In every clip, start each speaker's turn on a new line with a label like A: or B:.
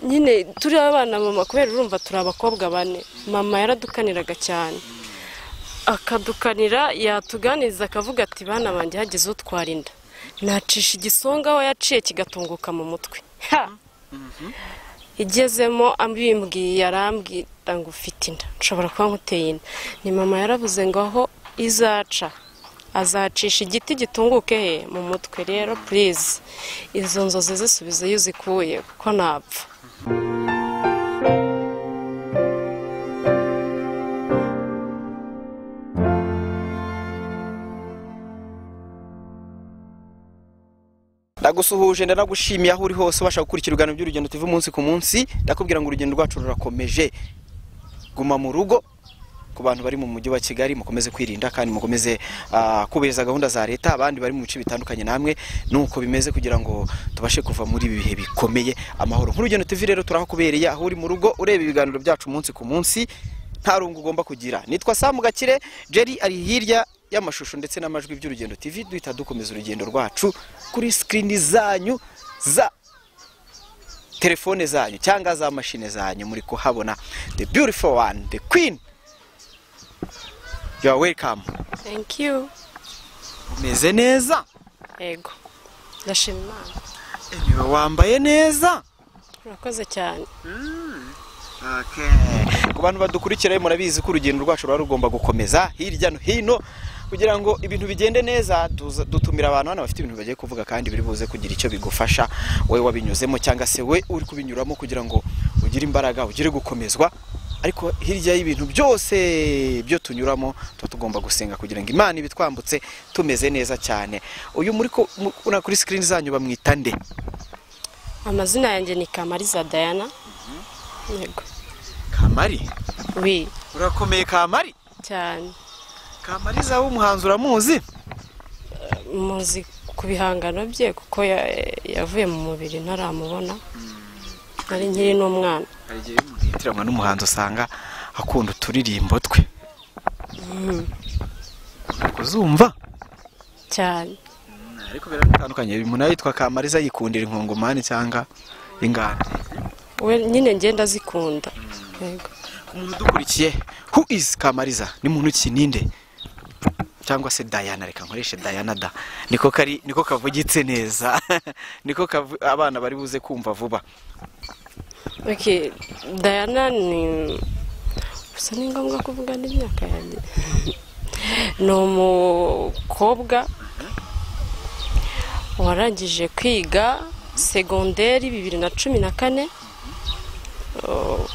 A: nyine turi abana mama kubera urumva turi abakobwa bane mama yaradukaniraga cyane akadukanira yatuganiza akavuga ati bana banjye hagize utwara inda nacisha igisonga aho yaciye kigatunguka mu mutwe ha igezemo abimbwiye yarambwira ngo ufite inda nshobora kuba nkuteye inda ni mama yaravuze ngo aho izaca azacisha igiti gitunguke he mu mutwe rero purize izo nzozi zisubize iyo uzikuye kuko napfa
B: ndagusuhuje ndanagushimiye aho uri hose ubasha gukurikira ibiganiro by'urugendo tuva umunsi ku munsi ndakubwira ngo urugendo rwacu rurakomeje guma mu rugo ku bantu bari mu mujyi wa kigali mukomeze kwirinda kandi mukomeze ah, kubahiriza gahunda za leta abandi bari mu bice bitandukanye namwe nuko bimeze kugira ngo tubashe kuva muri ibi bihe bikomeye amahoro nk'urugendo tuvi rero turahakubereye aho uri mu rugo ureba ibiganiro byacu umunsi ku munsi nta rungu ugomba kugira nitwa samu gakire jeri ari hirya y'amashusho ndetse n'amajwi by'urugendo tv duhita dukomeza urugendo rwacu kuri sikirini zanyu za telefone zanyu cyangwa za mashine zanyu muri kuhabona the beautiful one the queen you are welcome
A: thank
B: umeze neza
A: yego ndashima imana
B: niwe wambaye neza
A: urakoze cyane
B: ku bantu badukurikira murabizi ko urugendo rwacu ruba rugomba gukomeza hirya no hino kugira ngo ibintu bigende neza tuza- dutumira abantu hano bafite ibintu bagiye kuvuga kandi biri buze kugira icyo bigufasha wowe wabinyuzemo cyangwa se we uri kubinyuramo kugira ngo ugire imbaraga ugire gukomezwa ariko hirya y'ibintu byose byo tunyuramo tuba tugomba gusenga kugira ngo imana ibitwambutse tumeze neza cyane uyu muri ko mu- uriya kuri sikirini zanyu bamwita nde
A: amazina yanjye ni kamariza dayana yego
B: kamari
A: wi
B: urakomeye kamari
A: cyane
B: kamariza w'umuhanzi uramuzi
A: muzi ku bihangano bye kuko ya- yavuye mu mubiri ntaramubona nari nkiri n'umwana
B: hari igihe bimutitiranywa n'umuhanzi usanga akunda uturirimbo twe kuzumva
A: cyane
B: ariko biratandukanye umuntu yitwa kamariza yikundira inkongomani cyangwa inganda
A: we nyine ngenda zikunda yego
B: umuntu udukurikiye who is kamariza ni muntu ki ninde cyangwa se dayana reka nkoreshe dayana da niko kari niko kavugitse neza niko kavu- abana bari buze kumva vuba
A: okay dayana ni gusa ni ngombwa kuvuga n'imyaka yanjye ni umukobwa warangije kwiga segonderi bibiri na cumi na kane Oh,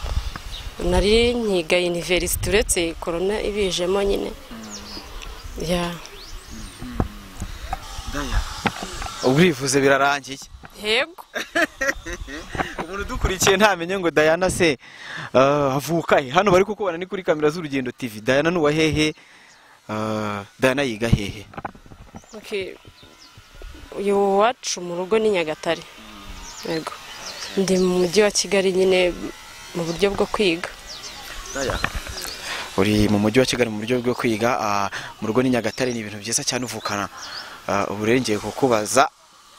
A: nari nkiga univerisite uretse korona ibijemo nyine ya
B: ubwivuze birarangiye
A: yego
B: umuntu udukurikiye ntamenye ngo dayana se eh, avuka he hano bari kukubona ni kuri kamera z'urugendo tv dayana ni uwa hehe Eh, dayana yiga hehe
A: Okay. uyu wacu mu rugo ni nyagatare yego ndi mu mujyi wa kigali nyine mu buryo bwo kwiga
B: uri mu mujyi wa kigali mu buryo bwo kwiga ah, mu rugo ni nyagatare ni ibintu byiza cyane uvukana ah, uburengere kukubaza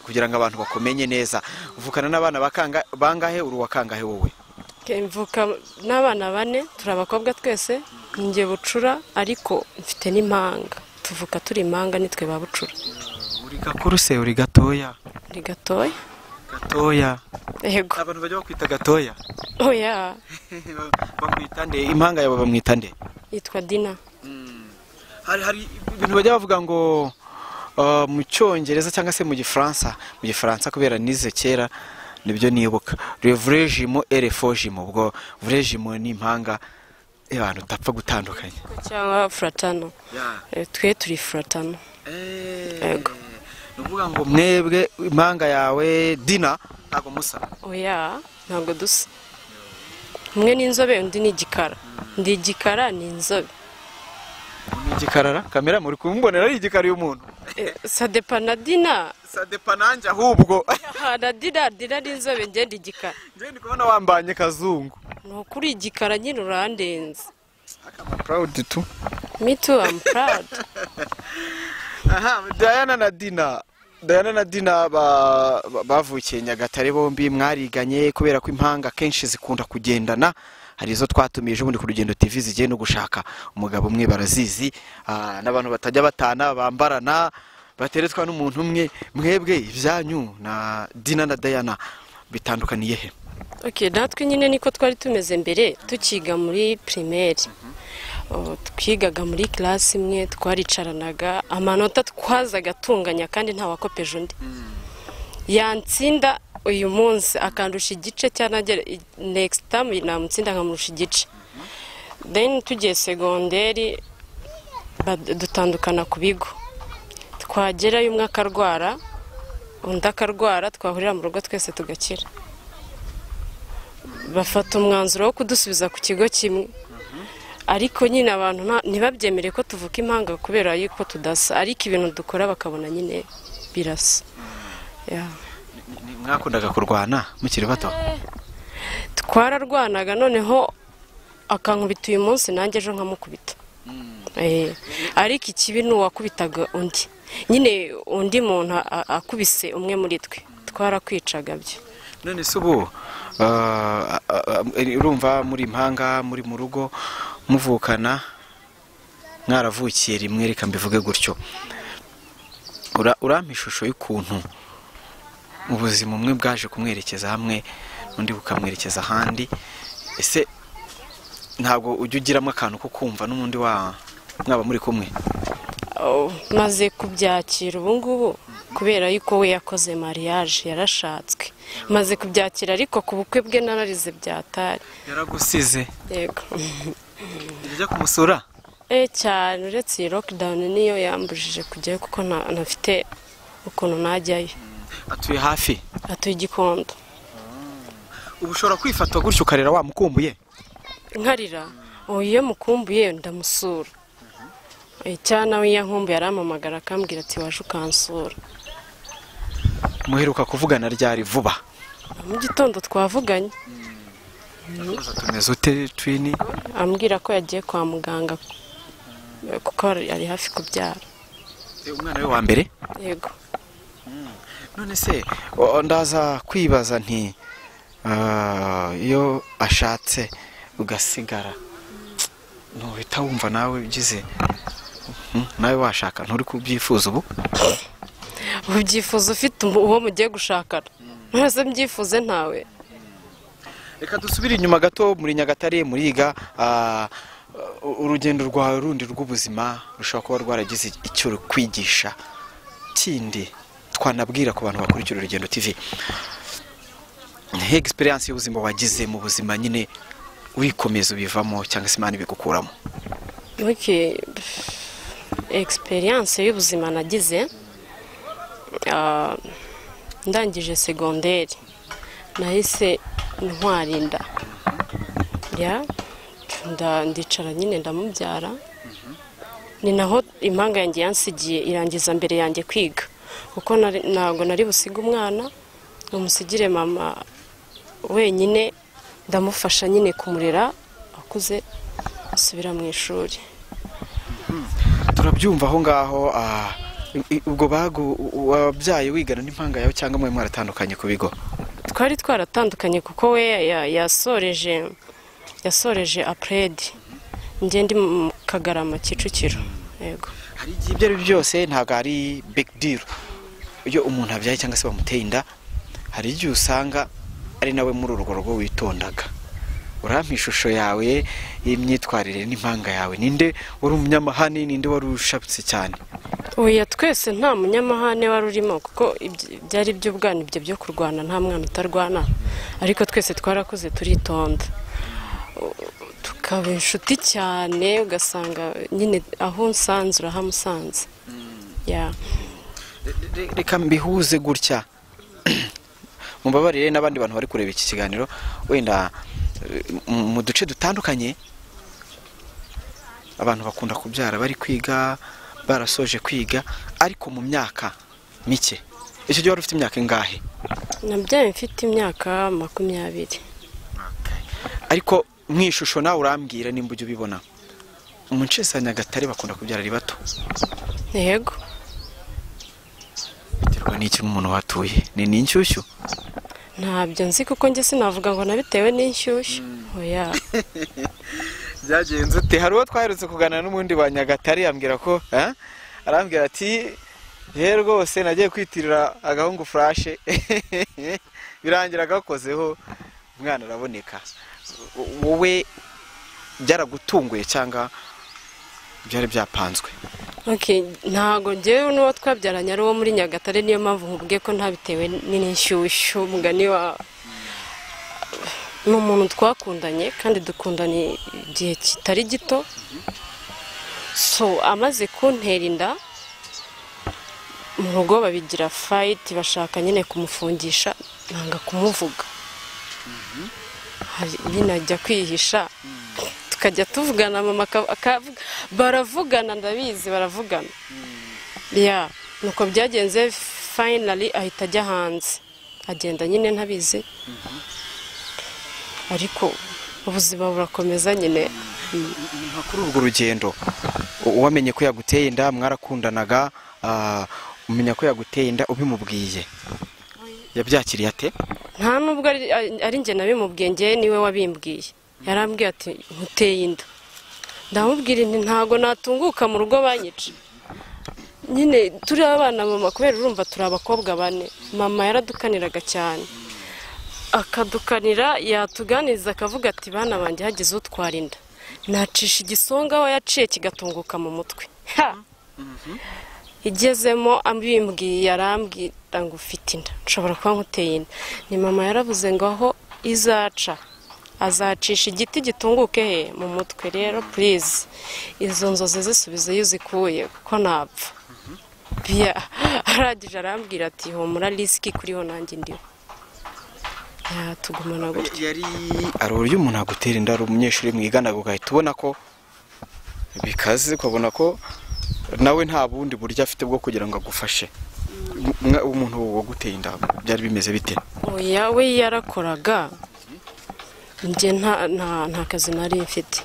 B: kugira ngo abantu bakumenye neza uvukana n'abana bakanga- bangahe uri uwakangahe wowe
A: Okay, mvuka n'abana bane turi abakobwa twese njye bucura ariko mfite n'impanga tuvuka turi impanga nitwe ba bucura
B: uri gakuru se uri gatoya
A: ni gatoya
B: gatoya
A: yego
B: abantu bajya bakwita gatoya
A: oya
B: bamwita nde impanga yawe bamwita nde
A: yitwa dina
B: hari hari ibintu bajya bavuga ngo uh, mu cyongereza cyangwa se mu gifaransa mu gifaransa kubera nize kera nibyo nibuka revrejimo erefojimo ubwo vrejimo ni impanga abantu utapfa gutandukanya
A: cyangwa furatano Eh, twe turi furatano Yego.
B: ni ukuvuga ngo mwebwe impanga yawe dina ntabwo musa
A: oya ntabwo dusa umwe ni inzobe undi ni igikara ndi igikara ni inzobe
B: ni igikarara kamera muri kumbonera ari igikara y'umuntu
A: Eh, sadepa na dina
B: sadepa nanjye ahubwo
A: aha na dina dina ni inzobe ngenda igikara
B: njyewe ndi kubona wambanye kazungu
A: ni ukuri igikara nyine urandenze
B: proud tu
A: me too i'm proud
B: aha dayana na dina Diana na Dina ba- ba- bavukiye Nyagatare bombi mwariganye kubera ko impanga akenshi zikunda kugendana hari izo twatumije ubundi ku rugendo TV zigiye no gushaka umugabo umwe barazizi ah, n'abantu batajya batana bambarana bateretswa n'umuntu umwe mwebwe ibyanyu na Dina na Diana bitandukaniye he
A: Ok, natwe nyine niko twari tumeze mbere tukiga muri primaire Oh, twigaga muri classe imwe twaricaranaga amanota twazaga tunganya kandi nta wakopeje undi yantsinda uyu munsi akandusha igice cyangwa next time namutsinda nkamurusha igice then tugiye segonderi bad- dutandukana ku bigo twagerayo umwe akarwara undi akarwara twahurira mu rugo twese tugakira bafata umwanzuro wo kudusubiza ku kigo kimwe ariko nyine abantu nta- ntibabyemere ko tuvuka impanga kubera yuko tudasa ariko ibintu dukora bakabona nyine birasa Yeah.
B: mwakundaga kurwana mukiri bato
A: twararwanaga noneho akankubita uyu munsi nanjye ejo nkamukubita Eh, ariko ikibi ni uwakubitaga undi nyine undi muntu a- a- akubise umwe muri twe twarakwicaga byo
B: none se ubu ah, ah, ah, urumva muri impanga muri mu rugo muvukana mwaravukiye rimwe reka mbivuge gutyo Ura- urampa ishusho y'ukuntu ubuzima umwe bwaje kumwerekeza hamwe undi bukamwerekeza ahandi ese ntabwo ujya ugiramo akantu ko kumva n'ubundi wa mwaba muri kumwe
A: Oh, maze kubyakira ubu ngubu kubera yuko we yakoze mariage yarashatswe maze kubyakira ariko ku bukwe bwe nararize byatari
B: yaragusize
A: yego
B: ujya kumusura
A: Eh, cyane uretse iyi lockdown niyo yambujije kujyayo kuko nta- ntafite ukuntu najyayo
B: atuye hafi
A: atuye igikondo
B: ubu ushobora kwifata gutyo ukarera wamukumbuye
A: nkarira ubu iyo mukumbuye ndamusura Eh, cyane nawe iyo ankumbuye arampamagara akambwira ati waje ukansura
B: muheruka kuvugana ryari vuba
A: mu gitondo twavuganye
B: tumeze ute twini
A: ambwira ko yagiye kwa muganga eh, kuko ari ari hafi kubyara
B: umwana we wa mbere
A: yego
B: none se o- ndaza kwibaza nti ah, iyo ashatse ugasigara ntuhita wumva nawe ugize Mhm, nawe washaka nturi kubyifuza ubu
A: ubyifuza ufite umu- uwo mugiye gushakana mwese mbyifuze ntawe
B: reka dusubire inyuma gato muri nyagatare muriga ah, u- urugendo rwawe rundi rw'ubuzima rushobora kuba rwaragize icyo rukwigisha kindi twanabwira ku bantu bakurikira urugendo tv he egisperiyanse y'ubuzima wagize mu buzima nyine wikomeza ubivamo cyangwa se imana ibigukuramo
A: ok egisperiyanse y'ubuzima nagize ah, ndangije segonderi nahise ntwarinda ya nda- ndicara nyine ndamubyara ni naho impanga yanjye yansigiye irangiza mbere yanjye kwiga kuko nari- ntabwo nari busiga umwana ngo musigire mama wenyine ndamufasha nyine kumurera akuze asubira mu ishuri
B: turabyumva aho ngaho ah, i- i- ubwo bagu wabyaye wigana n'impanga yawe cyangwa mwe mwaratandukanye ku bigo
A: twari twaratandukanye kuko we ya- yasoreje yasoreje apredi njye ndi mu kagarama kicukiro yego
B: hari igihe ibyo ari byo byose ntabwo ari big deal iyo umuntu abyaye cyangwa se bamuteye inda hari igihe usanga ari nawe muri urwo rugo witondaga urampa ishusho yawe y'imyitwarire n'impanga yawe ninde wari umunyamahane ninde wari ushabutse cyane
A: oya twese nta munyamahane wari urimo kuko ibyo- byari iby'ubwana ibyo byo kurwana nta mwana utarwana ariko twese twarakuze turitonda O- tukaba inshuti cyane ugasanga nyine aho unsanze urahamusanze ya
B: Re- reka mbihuze gutya mubabarire n'abandi bantu bari kureba iki kiganiro wenda eh, mu mu duce dutandukanye abantu bakunda kubyara bari kwiga barasoje kwiga ariko mu myaka mike icyo gihe wari ufite imyaka ingahe
A: nabyaye mfite imyaka makumyabiri
B: ariko mu ishusho nawe urambwira nimba ujya ubibona mu nce za nyagatare bakunda kubyara ari bato
A: yego
B: bitewe biterwa n'iki nk'umuntu wahatuye ni n'inshyushyu
A: ntabyo nzi kuko njye sinavuga ngo nabitewe n'inshyushyu oya
B: byagenze ute hari uwo twaherutse kuganira n'ubundi wa nyagatare yambwira ko eh, arambwira ati ye rwose nagiye kwitirira agahungu furashe birangira agakozeho umwana araboneka W- wowe byaragutunguye cyangwa byari byapanzwe
A: Okay, ntago njyewe n'uwo twabyaranye ari uwo muri nyagatare niyo mpamvu nkubwiye ko ntabitewe n'inshyushyu mugani wa ni umuntu twakundanye kandi dukundanye igihe kitari gito so amaze kuntera inda mu rugo babigira fayiti bashaka nyine kumufungisha nanga kumuvuga Hari- nyine ajya kwihisha tukajya tuvugana mama aka- akavuga baravugana ndabizi baravugana ya nuko byagenze finally ahita ajya hanze agenda nyine ntabizi ariko ubuzima burakomeza nyine
B: nka kuri urwo rugendo u- uwamenye ko yaguteye inda mwarakundanaga ah, umenya ko yaguteye inda ubimubwiye yabyakiriye ate
A: nta nubwo ari- ari njye nabimubwiye njyewe niwe wabimbwiye yarambwiye ati nkuteye inda ndamubwira nti ntago natunguka mu rugo banyica nyine turi abana mama kubera urumva turi abakobwa bane mama yaradukaniraga cyane akadukanira yatuganiza akavuga ati bana banjye hagize utwara inda nacisha igisonga we yaciye kigatunguka mu mutwe ha igezemo abimbwiye arambwira ngo ufite inda nshobora kuba nkuteye inda ni mama yaravuze ngo aho izaca azacisha igiti gitunguke he mu mutwe rero purize izo nzozi zisubizeyo uzikuye kuko napfa biya arangije arambwira ati humura risiki kuriho nanjye ndiho yatugumana gutya
B: yari ari uburyo umuntu agutera inda ari umunyeshuri mwiganaga ugahita ubona ko bikaze ukabona ko nawe nta bundi buryo afite bwo kugira ngo agufashe Mwa- umuntu waguteye inda byari bimeze bite
A: oya we yarakoraga njye nta- nta nta kazi nari mfite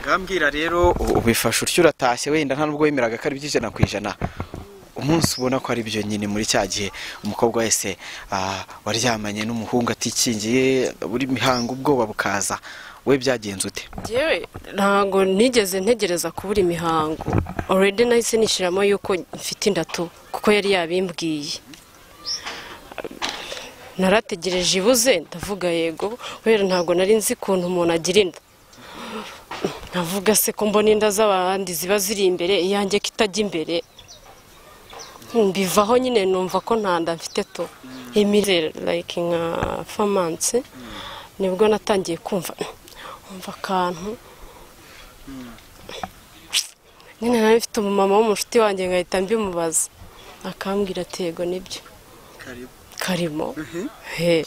B: ngambwira rero u- ubifashe utyo uratashye wenda nta nubwo wemeraga ko ari by'ijana ku ijana umunsi ubona ko ari byo nyine muri cya gihe umukobwa wese ah, waryamanye n'umuhungu atikingiye buri mihango ubwoba bukaza we byagenze ute
A: Njyewe ntago nigeze ntegereza kubura imihango already nahise nishyiramo yuko mfite indatu kuko yari yabimbwiye narategereje ibuze ndavuga yego kubera ntabwo nari nzi ukuntu umuntu agira inda navuga se ko mbona inda z'abandi ziba ziri imbere iyanjye ko itajya imbere mbivaho nyine numva ko nta nda mfite to imire like nka famanse nibwo natangiye kumva umva akantu nyine nawe mfite umumama w'umushuti wanjye ngahita mbimubaza akambwira ati yego nibyo karimo he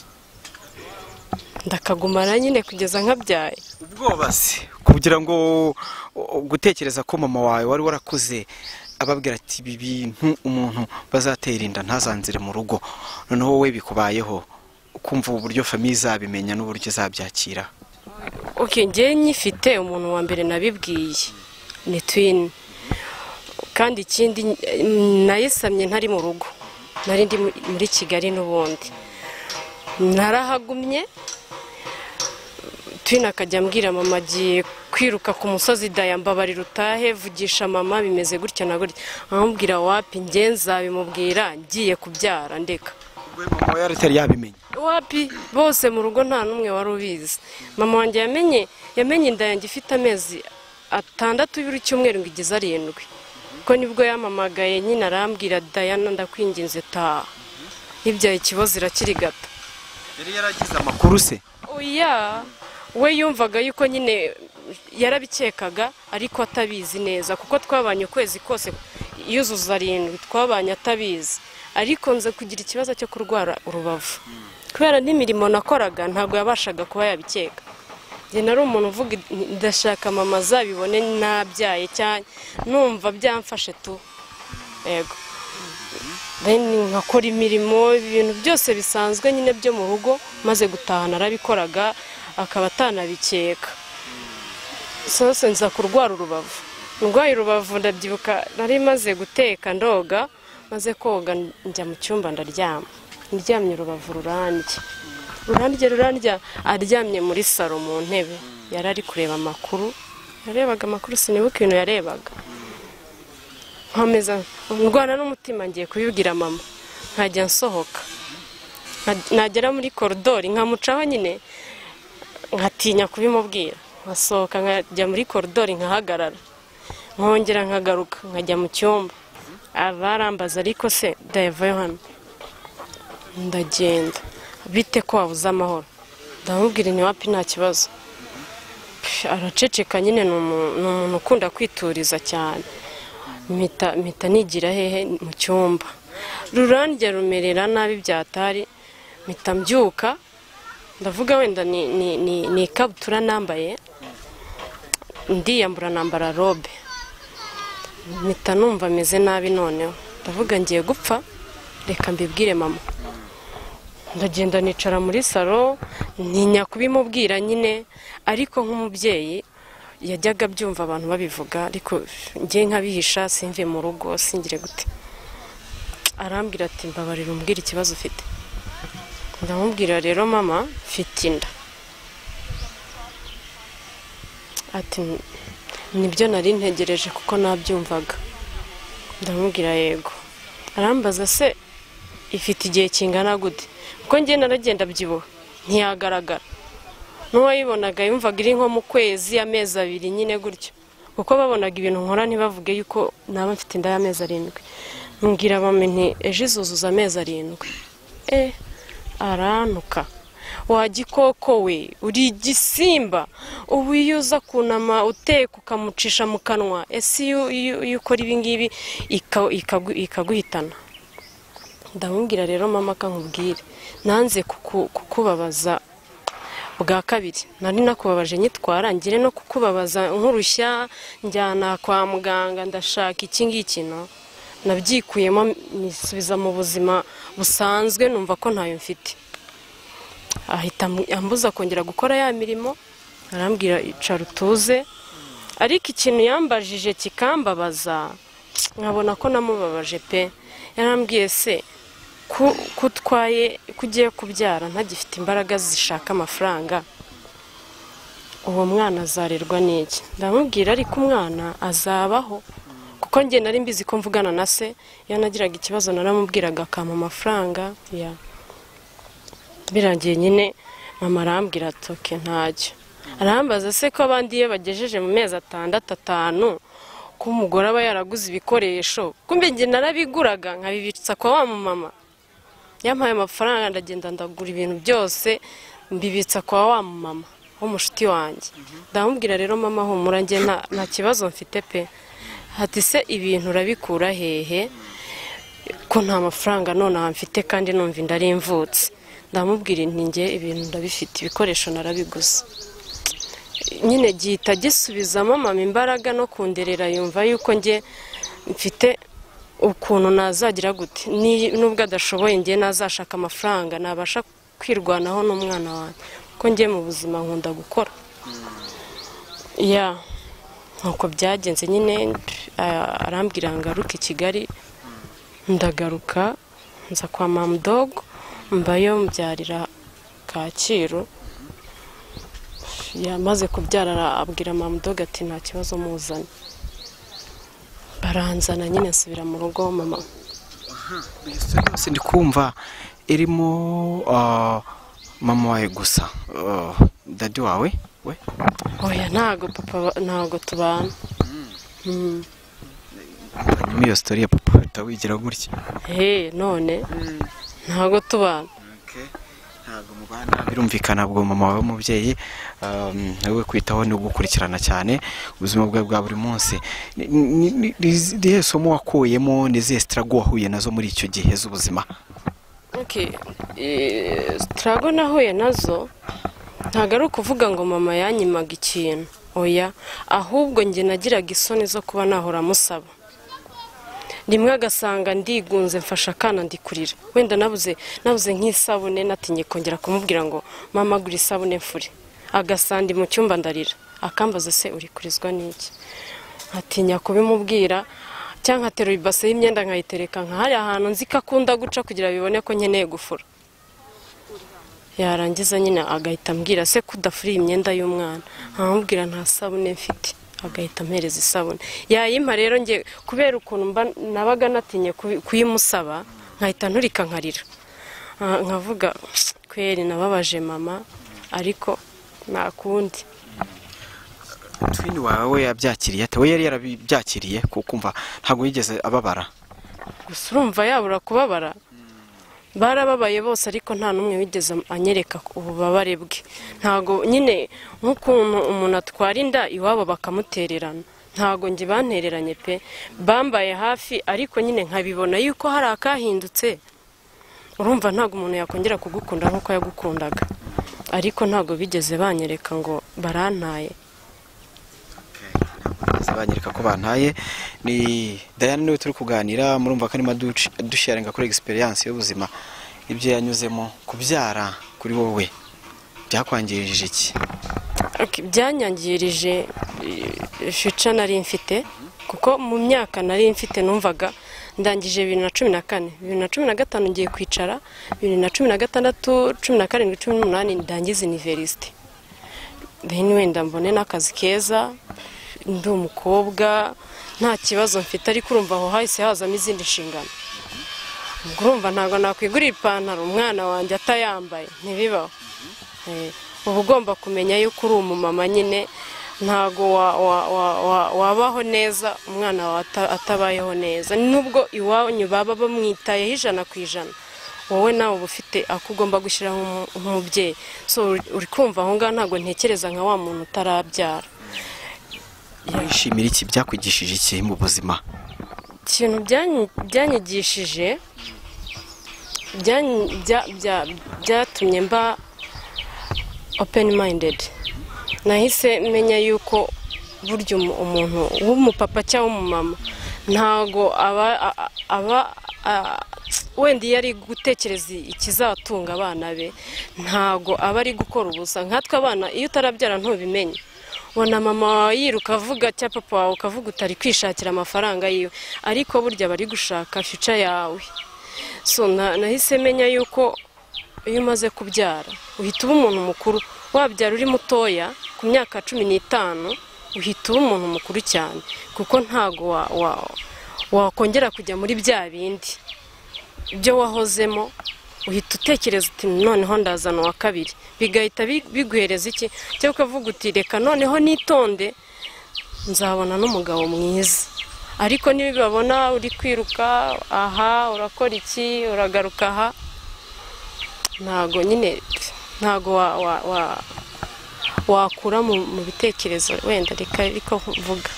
A: ndakagumana nyine kugeza nkabyaye
B: ubwoba se kugira ngo u- gutekereza ko mama wawe wari warakuze ababwira ati ibi bintu umuntu bazatera inda ntazanzire mu rugo noneho wowe bikubayeho ukumva uburyo famiye izabimenya n'uburyo izabyakira
A: ok njyewe nyifite umuntu wa mbere nabibwiye ni twini kandi ikindi mm, nayisamye ntari mu rugo nari ndi mu- muri kigali n'ubundi narahagumye twini akajya ambwira mama agiye kwiruka ku musozi daya mbabarira utahe vugisha mama bimeze gutya na gutya amubwira wapi njye nzabimubwira ngiye kubyara ndeka
B: ubwo mama we yari atari yabimenya
A: wapi bose mu rugo nta n'umwe wari ubizi mama wanjye yamenye yamenye inda yanjye ifite amezi atandatu buri cyumweru ngo igeze arindwi kuko nibwo yamamagaye nyine arambwira dayana ndakwinginze taha yibyaye ikibazo irakirigata
B: yari yaragize amakuru se
A: oya we yumvaga yuko nyine yarabikekaga ariko atabizi neza kuko twabanye ukwezi kose yuzuza arindwi twabanye atabizi ariko nze kugira ikibazo cyo kurwara urubavu kubera n'imirimo nakoraga ntabwo yabashaga kuba yabikeka njye nari umuntu uvuga nti, ndashaka mama azabibone nabyaye cyane numva byamfashe tu yego then nkakora imirimo ibintu byose bisanzwe nyine byo mu rugo maze gutaha narabikoraga akaba atanabikeka sose nza kurwara urubavu ndwaye urubavu ndabyibuka nari maze guteka ndoga maze koga njya mu cyumba ndaryama ndyamye urubavu rurandya urandya rurandya aryamye muri saro mu ntebe yari ari kureba amakuru yarebaga amakuru sinibuka ibintu yarebaga nkomeza ndwana n'umutima ngiye kubibwira mama nkajya nsohoka Nka- nagera muri koridori nkamucaho nyine nkatinya kubimubwira nkasohoka nkajya muri koridori nkahagarara nkongera nkagaruka nkajya mu cyumba abarambaza ariko se ndayivayo hano ndagenda bite ko wabuze amahoro ndamubwira ntiwapi nta kibazo Pff, araceceka nyine ni umu- ni umuntu ukunda kwituriza cyane mpita mpita nigira hehe mu cyumba rurandya rumerera nabi byatari mpita mbyuka ndavuga wenda ni ni- ni- ni ikabutura nambaye ndiyambura nambara robe mpita numva ameze nabi noneho ndavuga ngiye gupfa reka mbibwire mama ndagenda nicara muri salo ntinya kubimubwira nyine ariko nk'umubyeyi yajyaga abyumva abantu babivuga ariko njye nkabihisha simve mu rugo singire gute arambwira ati mbabarira umbwira ikibazo ufite ndamubwira rero mama mfite inda ati nibyo nari ntegereje kuko nabyumvaga ndamubwira yego arambaza se ifite igihe kingana gute kuko njye naragenda byibuha ntiyagaragara n'uwayibonaga yumvaga iri nko mu kwezi amezi abiri nyine gutyo kuko babonaga ibintu nkora ntibavuge yuko naba mfite inda y'amezi arindwi mbwira mama nti ejo izuzuza amezi arindwi eh arantuka wa gikoko we uri igisimba ubu iyo uza kunama uteka ukamucisha mu kanwa ese iyo- iyo iyo ukora ibingibi ika- ikagu- ikaguhitana ndamubwira rero mama akankubwire nanze kuku- kukubabaza bwa kabiri nari nakubabaje nyitwara ngire no kukubabaza nkurushya njyana kwa muganga ndashaka iki ngiki no nabyikuyemo nisubiza mu buzima busanzwe numva ko ntayo mfite ahita amu- ambuza kongera gukora ya mirimo arambwira icara utuze ariko ikintu yambajije kikambabaza nkabona ko namubabaje pe yarambwiye se ko ko utwaye ko ugiye kubyara ntagifite imbaraga zishaka amafaranga uwo mwana azarerwa n'iki ndamubwira ariko umwana azabaho kuko njye nari mbizi ko mvugana na se iyo nagiraga ikibazo naramubwiraga akampa amafaranga ya birangiye nyine mama arambwira ati oke ntacyo arambaza se ko abandi iyo bagejeje mu mezi atandatu atanu ko umugore aba yaraguze ibikoresho kumbe njye narabiguraga nkabibitsa kwa wa mumama yampaye amafaranga ndagenda ndagura ibintu byose mbibitsa kwa wa mumama w'umushuti wanjye ndamubwira rero mama humura njye nta- nta kibazo mfite pe hati se ibintu urabikura hehe ko nta mafaranga nonaha mfite kandi numva inda ari imvutsi ndamubwira inti njye ibintu ndabifite ibikoresho narabiguze nyine gihita gisubizamo mama imbaraga no kunderera yumva yuko njye mfite ukuntu nazagira gute Ni- nubwo adashoboye njye nazashaka amafaranga nabasha kwirwanaho n'umwana wanjye kuko njye mu buzima nkunda gukora ya nuko byagenze nyine ah, arambwira ngaruke i kigali ndagaruka nza kwa mamudogo mbayo mbyarira kacyiru yamaze kubyara abwira mamudogo ati nta kibazo muzane baranzana nyine nsubira mu rugo mama
B: yose ndi kumva irimo ah, mama wawe gusa Ah, dadi wawe we
A: oya ntago papa ba- ntago tubana Mm.
B: hanyuma iyo sitori ya papa uhita wigira gutya
A: he none ntago tubana
B: ntabwo mubana birumvikana ubwo mama wawe w'umubyeyi um, we kwitaho ni ugukurikirana cyane ubuzima bwawe bwa buri munsi Ni- ni- ni- ni- ni izihe somo wakuyemo ni izihe sitarago wahuye nazo muri icyo gihe z'ubuzima
A: Okay. eh, Struggle nahuye nazo ntabwo ari ukuvuga ngo mama yanyimaga ikintu oya ahubwo njye nagiraga isoni zo kuba nahora amusaba rimwe agasanga ndigunze mfasha akana ndikurira wenda nabuze nabuze nk'isabune natinye kongera kumubwira ngo mama gura isabune mfure agasandi mu cyumba ndarira akambaza se urikurizwa n'iki atinya kubimubwira cyangwa nkaterura ibase y'imyenda nkayitereka nkahariya ahantu nzi ko akunda guca kugira bibone ko nkeneye gufura yarangiza nyine agahita ambwira se ko udafuriye imyenda y'umwana nkamubwira nta sabune mfite agahita ampereza isabune yayimpa rero nge kubera ukuntu mba nabaga natinye kubi- kuyimusaba nkahita nturika nkarira Ah, nkavuga kweri nababaje mama ariko nta kundi
B: twini wawe yabyakiriye ate we yari yarabyakiriye kukumva ntabwo yigeze ababara
A: gusa urumva yabura kubabara barababaye bose ariko nta n'umwe wigeze anyereka ububabare bwe ntago nyine nk'ukuntu umuntu atwara inda iwabo bakamutererana ntago njye bantereranye pe bambaye hafi ariko nyine nkabibona yuko hari akahindutse urumva ntabwo umuntu yakongera kugukunda nk'uko yagukundaga ariko ntago bigeze banyereka ngo barantaye
B: Bigeze banyereka ko bantaye ni dayane niwe turi kuganira murumva ko arimo aduci- adusharinga kuri egisperiyanse y'ubuzima ibyo yanyuzemo kubyara kuri wowe byakwangirije iki
A: Ok, byanyangirije eh, fica nari mfite kuko mu myaka nari mfite numvaga ndangije bibiri na cumi na kane bibiri na cumi na gatanu ngiye kwicara bibiri na cumi na gatandatu cumi na karindwi cumi n'umunani ndangiza iniverisite then wenda mbone n'akazi keza ndi umukobwa nta kibazo mfite ariko urumva aho hahise hazamo izindi nshingano ubwo urumva ntabwo nakwigurira ipantaro umwana wanjye atayambaye ntibibaho Eh, uba ugomba kumenya yuko uri umumama nyine ntago wa- wa- wa- wa- wabaho neza umwana wawe ata- atabayeho neza nubwo iwanyu baba bamwitayeho ijana ku ijana wowe nawe uba ufite ako ugomba gushyiraho nk'umu- nk'umubyeyi so uri- uri kumva aho ngaho ntabwo ntekereza nka wa muntu utarabyara
B: wishimira iki byakwigishije iki mu buzima
A: ikintu byanyi- byanyigishije byanyi- bya- bya- byatumye mba openi mayindedi nahise menya yuko burya umu- umuntu w'umupapa cyangwa w'umumama ntago aba a- aba a- wenda iyo ari gutekereza ikizatunga abana be ntago aba ari gukora ubusa nkatwe abana iyo utarabyara ntubimenye ubona mama wawe yiruka avuga cya papa wawe ukavuga utari kwishakira amafaranga yiwe ariko burya bari gushaka fica yawe so na- nahise menya yuko iyo umaze kubyara uhita uba umuntu mukuru wabyara uri mutoya ku myaka cumi n'itanu uhita uba umuntu mukuru cyane kuko ntago wa- wa- wakongera kujya muri bya bindi ibyo wahozemo uhita utekereza uti noneho ndazana uwa kabiri bigahita bi- biguhereza iki cyangwa ukavuga uti reka noneho nitonde nzabona n'umugabo mwiza ariko nibabona uri kwiruka aha urakora iki uragaruka aha ntago nyine ntago wa, wa, wa, wakura mu, mu bitekerezo wenda reka ariko mvuga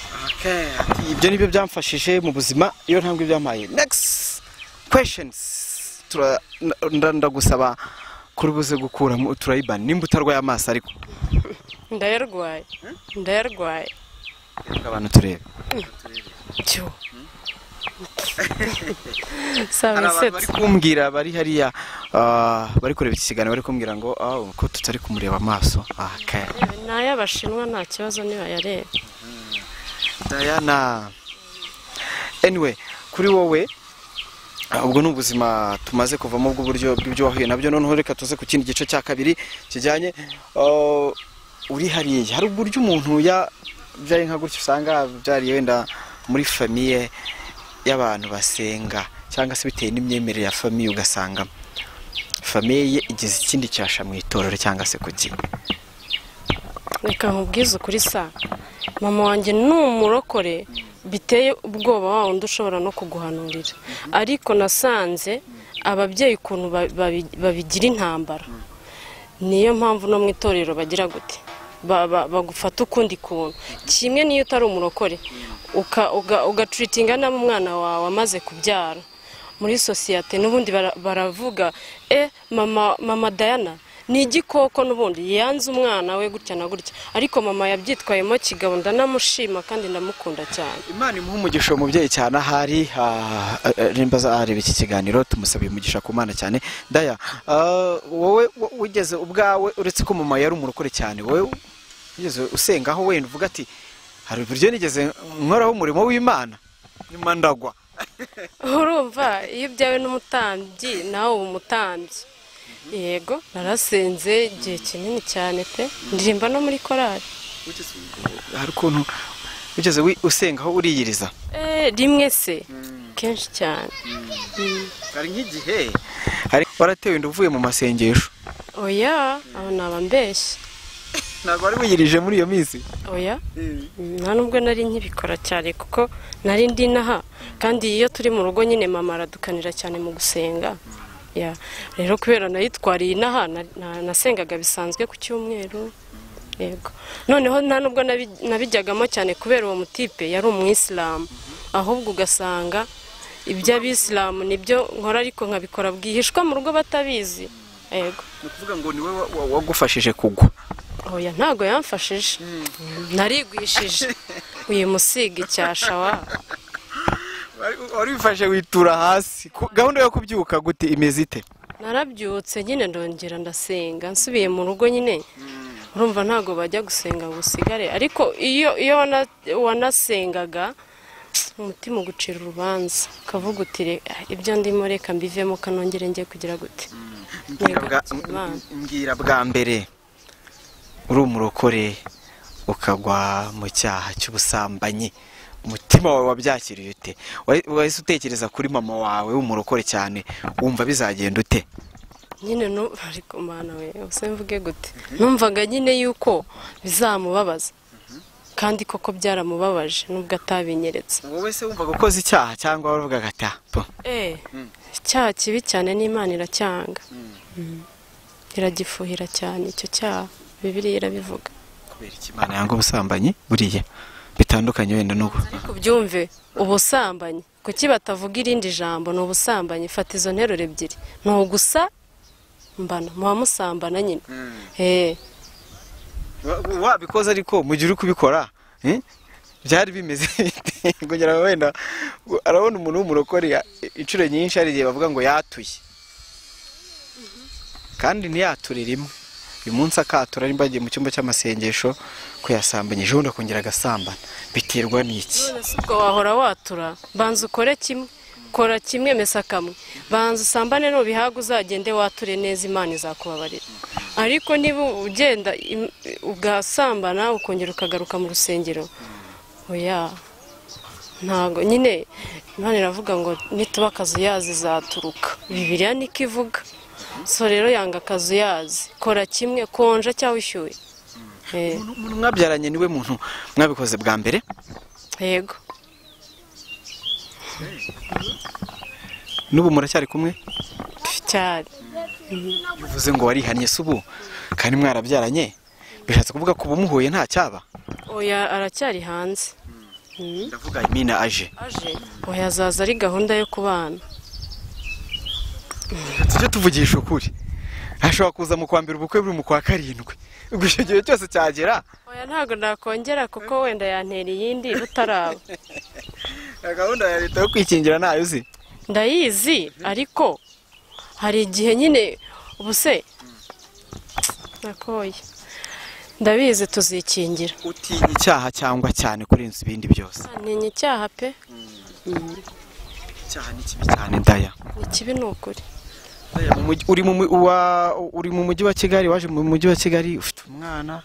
B: ibyo nibyo byamfashije mu buzima iyo ntambwe byampaye next questions Tura- nda- ndagusaba kurubuze gukuramo turayibani nimba utarwaye amaso ariko
A: ndayarwaye ndayarwaye
B: reka abantu turebe
A: cyo saba
B: hari abantu
A: insetse
B: bari kumbwira bari hariya ah, bari kureba iki kiganiro bari kumbwira ngo "Ah, ko tutari kumureba amaso Ah, okay.
A: ni ay'abashinwa nta kibazo nibayareba
B: Diana anyway kuri wowe ah, ubwo ni ubuzima tumaze kuvamo bw'uburyo bw'ibyo wahuye nabyo noneho reka tuze ku kindi gice cya kabiri kijyanye ah, uri hariya hari uburyo umuntu yabyaye nka gutya usanga abyariye wenda muri famiye y'abantu basenga cyangwa se bitewe n'imyemerere ya famiye ugasanga famiye ye igize ikindi cyasha mu itorero cyangwa se ku gihe
A: reka nkubwize ukuri sa mama wanjye ni umurokore biteye ubwoba wa wundi ushobora no kuguhanurira ariko nasanze ababyeyi ukuntu ba- babi- babigira intambara niyo mpamvu no mu itorero bagira gute Ba- ba- bagufata ukundi kuntu kimwe n'iyo utari umurokore uka- uga- ugacuritinga nabi umwana wawe amaze kubyara muri sosiyete n'ubundi bara- baravuga e mama mama dayana ni igikoko n'ubundi yanze umwana we gutya na gutya ariko mama yabyitwayemo kigabo ndanamushima kandi ndamukunda cyane
B: imana imuha umugisha uwo mubyeyi cyane ahari ah, ah, nimba azareba iki kiganiro tumusabiye umugisha ku mana cyane daya ah, wowe wo- wigeze ubwawe uretse ko mama yari umurokore cyane wowe wigeze usengaho wenda uvuga ati hari uburyo nigeze nkoraho umurimo w'imana nyuma ndagwa
A: urumva iyo byawe n'umutambyi nawe uba umutambyi yego narasenze igihe kinini cyane pe ndirimba no muri korari
B: hari ukuntu ugeze wi- usengaho uriyiriza
A: Eh, rimwe se kenshi cyane
B: hari nk'igihe hari waratewe inda uvuye mu masengesho
A: oya abo ni abambeshyi
B: ntabwo wari wiyirije muri iyo minsi
A: oya nta nubwo nari nkibikora cyane kuko nari ndi inaha kandi iyo turi mu rugo nyine mama aradukanira cyane mu gusenga Ya. rero kubera nayitwariye inaha na- na- nasengaga bisanzwe ku cyumweru yego noneho nta nubwo nabi- nabijyagamo cyane kubera uwo mutipe yari umwisilamu ahubwo ugasanga iby'abisilamu nibyo nkora ariko nkabikora bwihishwa mu rugo batabizi yego
B: ni ukuvuga ngo niwe wa- wa- wagufashije kugwa
A: oya ntabwo yamfashije narigwishije uyu musigi cyasha wa
B: Wari- wari wifashe witura hasi Ku- gahunda yo kubyuka gute imeze ite
A: narabyutse nyine ndongera ndasenga nsubiye mu rugo nyine urumva ntabwo bajya gusenga ngo usigare ariko iyo iyo wana- wanasengaga umutima ugucira urubanza ukavuga uti "Re- ibyo ndimo reka mbivemo kanongere njye kugira gute
B: Mbwira bwa-
A: Yego, Imana.
B: mbwira bwa mbere uri umurokore ukagwa mu cyaha cy'ubusambanyi umutima wawe wabyakiriye ute Wahi- wahise utekereza kuri mama wawe w'umurokore cyane wumva bizagenda ute
A: nyine nu- ariko mwana we ubuse mvuge gute numvaga nyine yuko bizamubabaza kandi koko byaramubabaje nubwo atabinyeretse
B: wowe se wumvaga ukoze icyaha cyangwa waravugaga ati "Ah, po,
A: Eh, icyaha kibi cyane n'imana iracyanga Mm. iragifuhira cyane icyo cyaha bibiliya irabivuga
B: kubera iki imana yanga ubusambanyi buriya bitandukanye wenda n'ubu
A: ariko ubyumve ubusambanyi kuki batavuga irindi jambo ni ubusambanyi fata izo nteruro ebyiri ni ugusa mbana muba musambana nyine Eh,
B: Wa- wa- wabikoze ariko mu gihe uri kubikora eh, byari bimeze bite? ngo ngira ngo wenda u- arabona umuntu w'umurokore ya- inshuro nyinshi hari igihe bavuga ngo yatuye kandi ntiyature rimwe uyu munsi akatura nimba agiye mu cyumba cy'amasengesho ko yasambanyije ubundi akongera agasambana biterwa n'iki
A: none se ubwo wahora watura banza ukore kimwe kora kimwe mesa kamwe banza usambane nubihaga uzagende wature neza imana izakubabarira ariko niba ugenda im- ugasambana ukongera ukagaruka mu rusengero oya ntago nyine imana iravuga ngo nituba akazuyazi izaturuka bibiliya niko ivuga so rero yanga akazuyazi kora kimwe konja cyangwa ushyuye Eh,
B: umuntu mwabyaranye niwe muntu mwabikoze bwa mbere
A: yego
B: n'ubu muracyari kumwe
A: cyane
B: bivuze ngo warihannye se ubu kandi mwarabyaranye bishatse kuvuga ko uba muhuye nta cyaba
A: oya aracyari hanze Mm.
B: ndavuga imina aje
A: aje oya azaza ari gahunda yo kubana
B: tujye tuvugisha ukuri ashobora kuza mu kwa mbere ubukwe buri mu kwa karindwi ubwo icyo gihe cyose cyagera
A: oya ntabwo nakongera kuko wenda yantera iyindi rutaraba
B: gahunda ya leta yo kwikingira ntayo uzi
A: ndayizi ariko hari igihe nyine ubuse nakoye ndabizi tuzikingira
B: utinya icyaha cyangwa cyane kurenza ibindi byose
A: ntinya icyaha pe Mm.
B: icyaha ni kibi cyane daya
A: ni kibi ni ukuri
B: Daya, mu mujyi- uri mu mu- wa- uri mu mujyi wa kigali waje mu mujyi wa kigali ufite umwana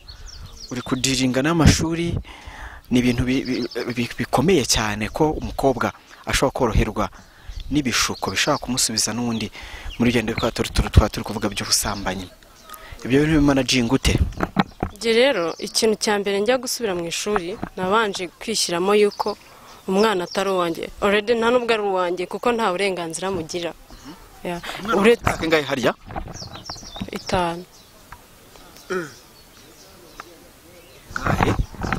B: uri kudiringa n'amashuri ni ibintu bi- bi- bi- bikomeye cyane ko umukobwa ashobora koroherwa n'ibishuko bishobora kumusubiza n'undi muri urugendo rwa turi turi twa turi kuvuga by'ubusambanyi ibyo bintu bimanajinga ute
A: Njye rero ikintu cya mbere njya gusubira mu ishuri nabanje kwishyiramo yuko umwana atari uwanjye orede nta nubwo ari uwanjye kuko nta burenganzira amugira Ya, uretse
B: Ufite ingahe harya
A: itanu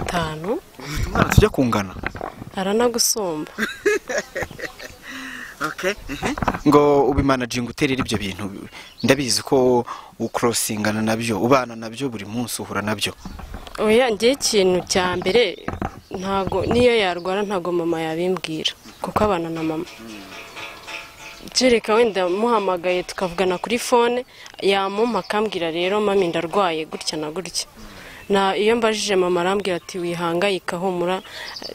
A: itanu
B: umwana tujya kungana
A: aranagusumba
B: ngo ubimanajinga uterera ibyo bintu ndabizi ko ukurosingana nabyo ubana nabyo buri munsi uhura nabyo
A: oya njye ikintu cya mbere ntago niyo yarwara ntago mama yabimbwira kuko abana na mama kereka wenda muhamagaye tukavugana kuri fone yamumpa akambwira rero mami ndarwaye gutya na gutya na iyo mbajije mama arambwira ati wihangayika humura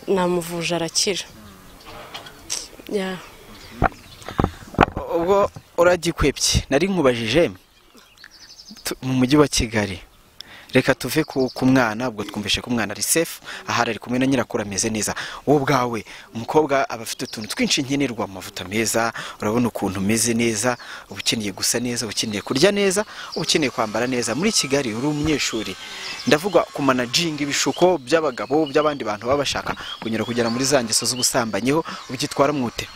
A: namuvuje arakira Yeah.
B: ubwo uragikwebye nari nkubajije tu- mu mujyi wa kigali reka tuve ku ku mwana ubwo twumvishe ko umwana ari sefu ahari ari kumwe na nyirakuru ameze neza wowe ubwawe umukobwa aba afite utuntu twinshi nkenerwa amavuta meza urabona ukuntu umeze neza uba ukeneye gusa neza uba ukeneye kurya neza uba ukeneye kwambara neza muri kigali uri umunyeshuri ndavuga ku manajinga ibishuko by'abagabo by'abandi bantu baba bashaka kunyura kugera muri za ngeso z'ubusambanyiho ubyitwara mwute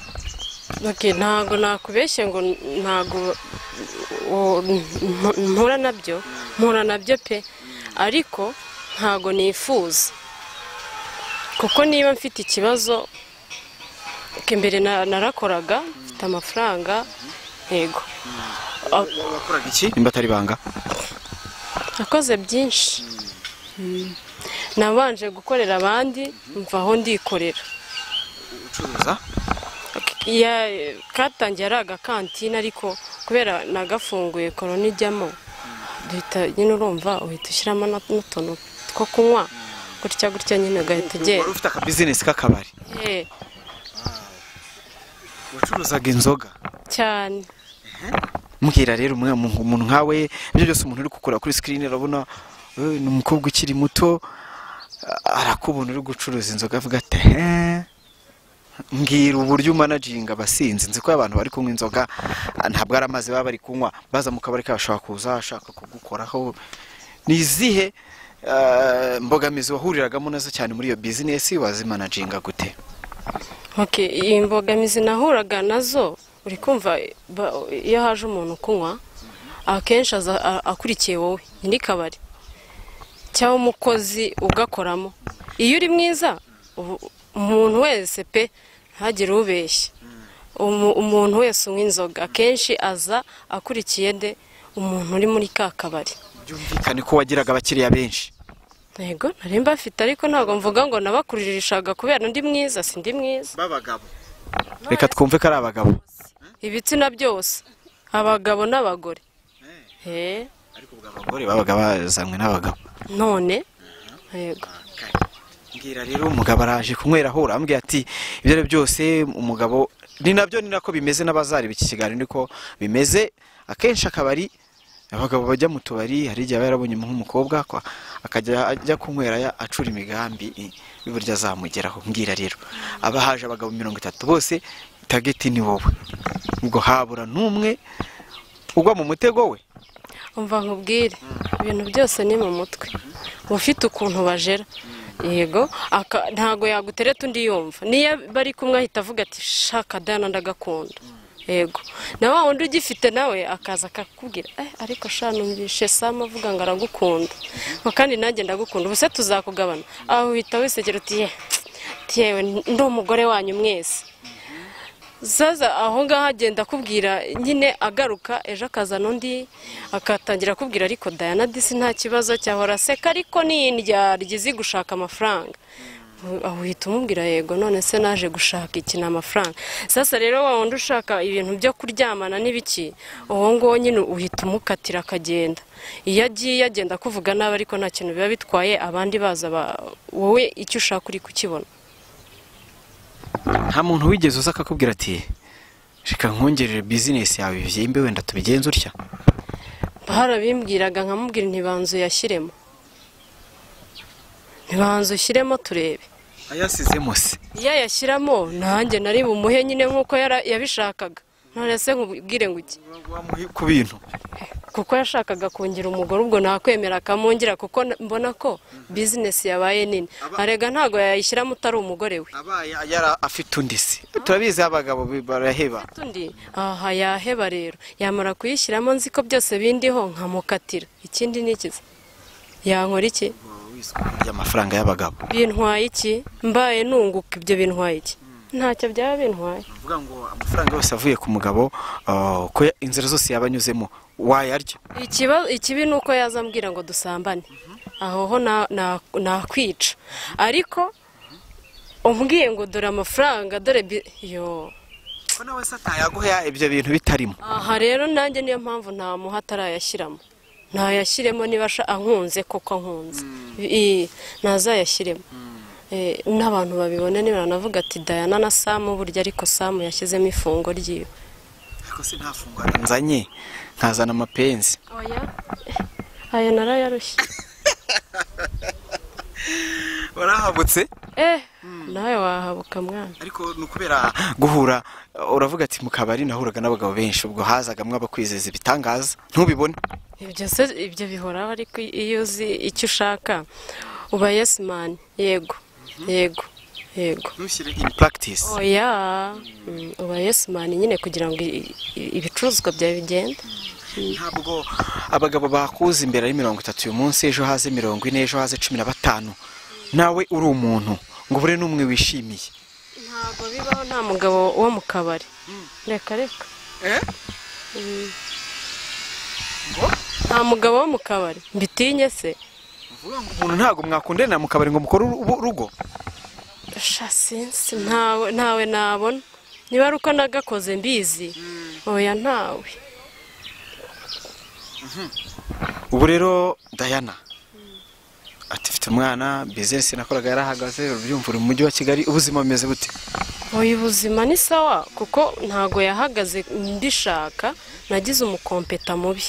A: Okay, ntago nakubeshye ngo ntago o- mp- mpura nabyo mpura nabyo pe ariko ntago nifuza kuko niba mfite ikibazo ko imbere na- narakoraga mfite amafaranga yego
B: wakoraga iki nimba atari banga
A: nakoze byinshi Mm. nabanje gukorera abandi mvaho ndikorera
B: ucuruza
A: Ya- katangiye ari agakantine ariko kubera nagafunguye korona ijyamo duhita nyine urumva uhita ushyiramo na- n'utuntu two kunywa gutya gutya nyine ugahita
B: wari
A: ugenda
B: ufite akabizinesi k'akabari
A: Eh,
B: wacuruzaga inzoga
A: cyane
B: mbwira rero umwe- umuntu umuntu nkawe ibyo byose umuntu uri gukora kuri sikirini urabona eh, ni umukobwa ukiri muto a- arakubona uri gucuruza inzoga avuga ati "Eh, mbwira uburyo umanaginga abasinzi nzi ko abantu bari kunywa inzoga ah, ntabwo ari amazi baba bari kunywa baza mu kabari kabo bashobora kuza bashaka kugukoraho ni izihe eh, mbogamizi wahuriragamo nazo cyane muri iyo bizinesi wazimanaginga gute
A: Okay, iyi mbogamizi nahuraga nazo uri kumva ba- iyo haje umuntu kunywa akenshi aza a- akurikiye wowe nyiri kabari cyangwa umukozi ugakoramo iyo uri mwiza ubu- umuntu wese pe ntagire ubeshya Umu- umuntu wese unywa inzoga akenshi aza akurikiye de umuntu uri muri ka kabari
B: byumvikane ko wagiraga abakiriya benshi
A: yego nari mbafite ariko ntabwo mvuga ngo nabakuririshaga kubera ndi mwiza si ndi mwiza
B: b'abagabo reka twumve ko ari abagabo
A: ibitsina byose abagabo n'abagore Eh,
B: ariko ubwo abagore babaga bazanywe n'abagabo
A: none yego
B: mbwira rero umugabo araje kunywera aho urambwira ati ibyo ari byo byose umugabo ni nabyo ni nako bimeze n'abazareba iki kiganiro niko bimeze akenshi akabari abagabo bajya mu tubari hari igihe aba yarabonye nk'umukobwa kwa- akajya ajya kunywera ya- acura imigambi i- y'uburyo azamugeraho mbwira rero aba haje abagabo mirongo itatu bose tageti ni wowe ubwo habura n'umwe ugwa mu mutego we
A: umva nkubwire ibintu byose ni mu mutwe uba ufite ukuntu bajera yego aka- ntago yagutereta undi yumva niyo bari kumwe ahita avuga ati shaka dana ndagakunda yego na wa wundi ugifite nawe akaza akakubwira eh ariko sha numvishe sam avuga ngo aragukunda ngo kandi nanjye ndagukunda ubuse tuzakugabana aho uhita wisekera uti "Ye, tsk, yewe ndi umugore wanyu mwese zaza aho ngaho agenda akubwira nyine agaruka ejo akazana undi akatangira akubwira ariko dayana disi nta kibazo cyahora aseka ariko ni indyarya izi gushaka amafaranga aho uhita umubwira yego none se naje gushaka iki ni amafaranga sasa rero wa wundi ushaka ibintu byo kuryamana n'ibiki uwo nguwo nyine uhita umukatira akagenda iyo agiye agenda akuvuga nabi ariko nta kintu biba bitwaye abandi baza ba- wowe icyo ushaka uri kukibona
B: nta muntu wigeze uza akakubwira ati reka nkongerere bizinesi yawe byimbe wenda tubigenze utya
A: barabimbwiraga nkamubwira ntibanzu yashyiremo ntibanzu ushyiremo turebe
B: ayasizemo se
A: iyo yashyiramo nanjye nari bumuhe nyine nk'uko yara- yabishakaga none se nkubwire ngo iki
B: wamuhe ku bintu
A: kuko yashakaga kungira umugore ubwo nakwemera akamungira kuko n- mbona ko bizinesi yabaye nini arega ntabwo yayishyiramo utari umugore we
B: abaye yari afite undi se turabizi abagabo bi- baraheba
A: undi aha yaheba rero yamara kuyishyiramo nzi ko byose bindiho nkamukatira ikindi ni ikiza yankora iki
B: ry'amafaranga y'abagabo
A: bintwaye iki mbaye nunguka ibyo bintwaye iki ntacyo byaba bintwaye
B: uvuga ngo amafaranga yose avuye ku mugabo ah, ko ya- inzira zose yaba anyuzemo wayarya
A: Ikiba- ikibi ni uko yaza ambwira ngo dusambane aho ho na- na- nakwica ariko umbwiye ngo dore amafaranga dore bi- yo
B: ko nawe se atayaguha ibyo bintu bitarimo
A: aha rero nanjye niyo mpamvu ntamuha atarayashyiramo ntayashyiremo niba asha- ankunze koko ankunze I- nazayashyiremo eh, n'abantu babibona nibanavuga ati dayana na samu burya ariko samu yashyizemo ifungo ryiwe
B: ariko se nta fungwana nzanye nkazana amapenzi
A: oya ayo narayarushye
B: warahabutse
A: eh nawe wahabuka mwana
B: ariko ni ukubera guhura uravuga ati mu kabari nahuraga n'abagabo benshi ubwo hazagamo abakwizeza ibitangaza ntubibone
A: ibyo se ibyo bihoraho ariko iyo uzi icyo ushaka uba yesi mani yego yego yego
B: ntushyire in practice
A: oya Mm, uba yesi mani nyine kugira ngo i- i- ibicuruzwa byawe bigende
B: ntabwo abagabo bakuza imbere ari mirongo itatu uyu munsi ejo haze mirongo ine ejo haze cumi na batanu nawe uri umuntu ngo ubure n'umwe wishimiye
A: ntabwo bibaho nta mugabo wo mu kabari reka reka Mm. nta mugabo wo mu kabari mbitinye se
B: uvuga ngo umuntu ntabwo mwakundanira mu kabari ngo mukore ubu- urugo
A: sha sinsi ntawe ntawe nabona niba ari uko nagakoze mbizi oya ntawe
B: ubu rero dayana ati mfite umwana bizinesi nakoraga yarahagaze ubyumva uri mu mujyi wa kigali ubuzima bumeze bute
A: oya ubuzima ni sawa kuko ntago yahagaze mbishaka nagize umukompeta mubi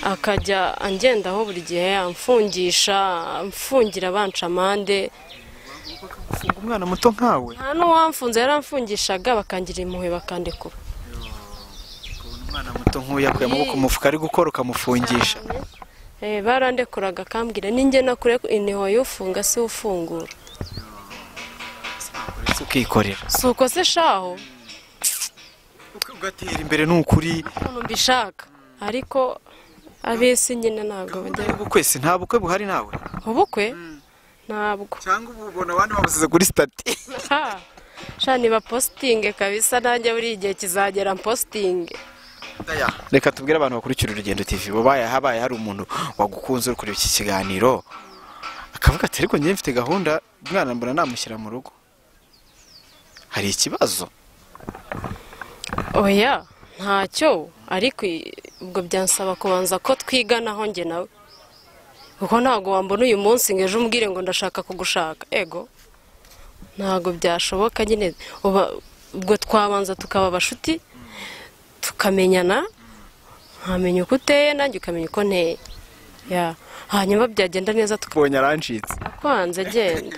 A: akajya angendaho buri gihe amfungisha amfungira banca amande
B: ufunga umwana muto nkawe
A: nta n'uwamfunze yaramfungishaga bakangira impuhwe bakandekura
B: umwana muto nk'uyu yakuye amaboko mu mufuka ari gukora ukamufungisha
A: Eh, barandekuraga akambwira ninjye nakure intiho y'ufunga si ufungura
B: uretse ukikorera
A: si uko se shaho
B: ugatera imbere n'ukuri
A: ukuntu mbishaka ariko ab'isi nyine ntabwo bajya
B: ubukwe si nta bukwe buhari nawe
A: ubukwe ntabwo
B: cyangwa ubu ubona abandi babusize kuri sitati
A: Ha, sha niba positinge kabisa nanjye buri igihe kizagera positinge
B: reka tubwire abantu bakurikira urugendo tv babaye habaye hari umuntu wagukunze uri kureba iki kiganiro akavuga ati ariko njye mfite gahunda umwana mbona namushyira mu rugo hari ikibazo
A: oya ntacyo ariko i- ubwo byansaba kubanza ko twiganaho njye nawe kuko ntabwo wambona uyu munsi ngo ejo umbwire ngo ndashaka kugushaka ego ntabwo byashoboka nyine uba- ubwo twabanza tukaba abashuti tukamenyana nkamenya uko uteye nanjye ukamenya uko nteye Ya. hanyuma byagenda neza
B: mbonye arancitse
A: tukakwanze agenda